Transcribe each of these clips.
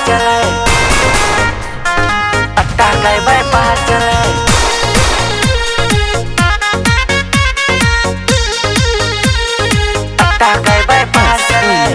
चलाए अट्टा गए व्यापार चलाए अट्टा गए व्यापार चलाए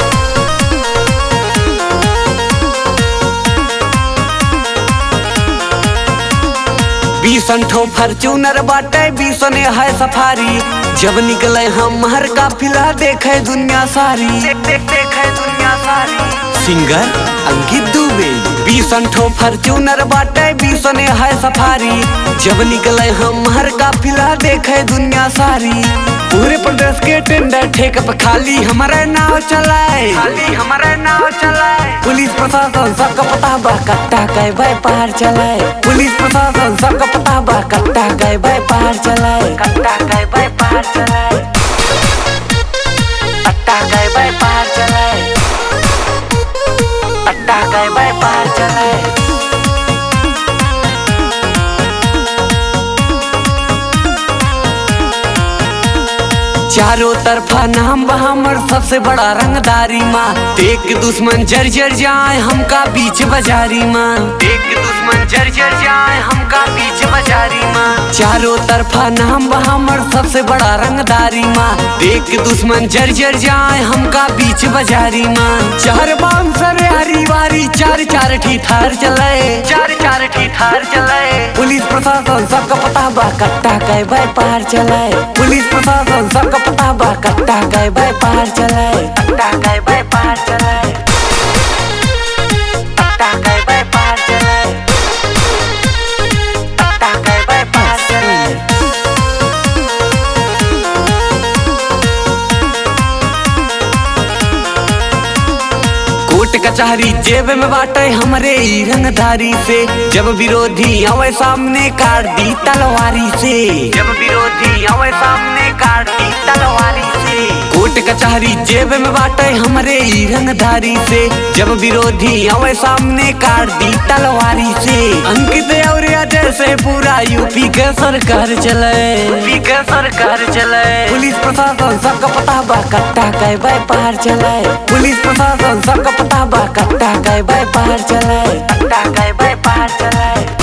बीसन ठो फॉर्च्यूनर बाटे बीसने है सफारी जब निकले हम हर काफिला देखे दुनिया सारी देख देख देखे दुनिया सारी सिंगर अंकित दुबे बीसन ठो फॉर्च्यूनर बाटे बीसने है सफारी जब निकले हम हर काफिला देखे दुनिया सारी पूरे प्रदेश के टेंडर ठेक पे खाली हमारे नाव चलाए खाली हमारे नाव चलाए पुलिस प्रशासन सबका पता बा कट्टा गए व्यापार चलाए पुलिस प्रशासन सबका पता बा कट्टा गए व्यापार चलाए कट्टा गए व्यापार चलाए कट्टा गए व्यापार चलाए कट्टा गए व्यापार चलाए चारों तरफा नाम बा हमर सबसे बड़ा रंगदारी माँ देख के दुश्मन जर जर जाए हमका बीच बाजारी माँ देख के दुश्मन जर जर जाए हमका बीच बाजारी माँ चारों तरफा नाम बा हमर सबसे बड़ा रंगदारी माँ देख के दुश्मन जर जर जाए हमका बीच बाजारी माँ चार बांसर हरी वारी चार चार ठी थार चलाए चार चार ठी थार चलाए पुलिस प्रशासन सबका पता बा कट्टा गए व्यापार चलाए पुलिस प्रशासन सबका पता बा कट्टा गए व्यापार चलाए कट्टा गए व्यापार चलाए कट्टा गए व्यापार चलाए कट्टा गए व्यापार चलाए कोर्ट कचहरी जेब में बाटे हमरे ई रंगधारी से जब विरोधी आवे सामने काट दी तलवारी से जब विरोधी आवे सामने काट दी तलवारी से कोर्ट कचहरी जेब में बाटे हमरे ई रंगधारी से जब विरोधी आवे सामने काट दी तलवारी से अंकित और अजय से पूरा यूपी के सरकार चले यूपी के सरकार चले पुलिस प्रशासन सबका पता बा कट्टा गए व्यापार चलाए पुलिस प्रशासन सबका पता बा कट्टा गए व्यापार चलाए कट्टा गए व्यापार चलाए